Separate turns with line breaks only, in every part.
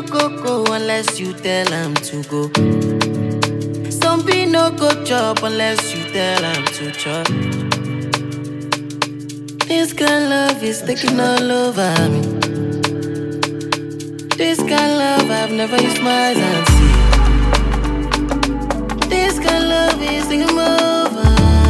go go unless you tell am to go. Some be no go chop unless you tell am to chop. This kind love is taking all over me. This kind love I've never used my eyes and see. This kind love is taking over.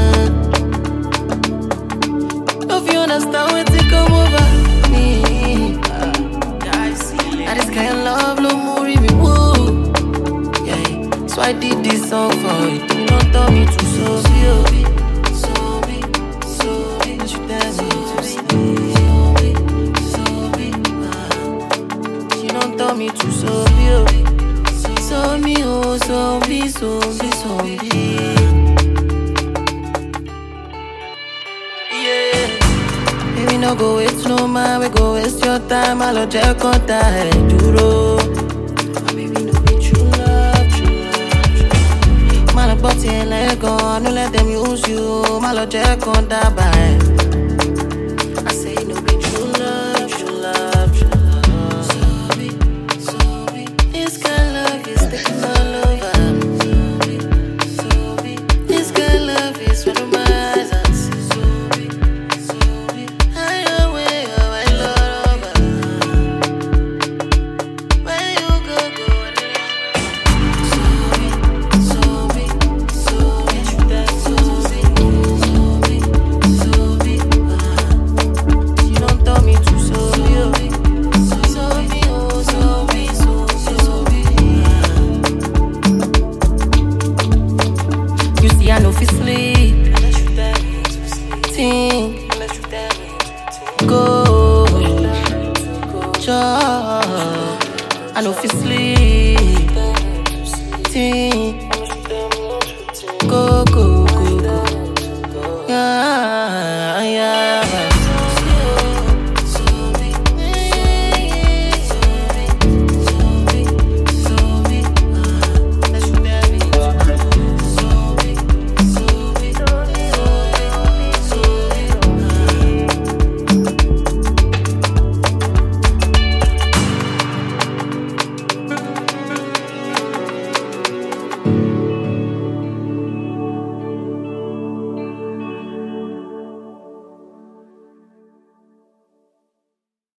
Don't you understand what to come over me? Now this kind of love no more me woo. Yeah, so I did this song for you. You don't tell me to so be, so be, so be. You tell me to stay, so be, ah. She don't tell me to so be, oh. so me oh, so be, so be, so be. Yeah. Baby, no go waste no man, we go waste your time. I love check on time, duro. My baby, no be true love, true love, true love. Man, I bought it like gone, no let them use you. My love check on that by. I say no be true love, true love, true love. So be, so be. This kind of love is taking all over. So be, this kind of love is one of my eyes and see. So be, so be. I know where you are, I love her. Where you go, go, so be, so be, so be. So be, so be, so be. You don't tell me to so be, oh. So be, oh, so be, so be, so be. You see, I know fi sleep. Think, go, chop. I know fi sleep. Think.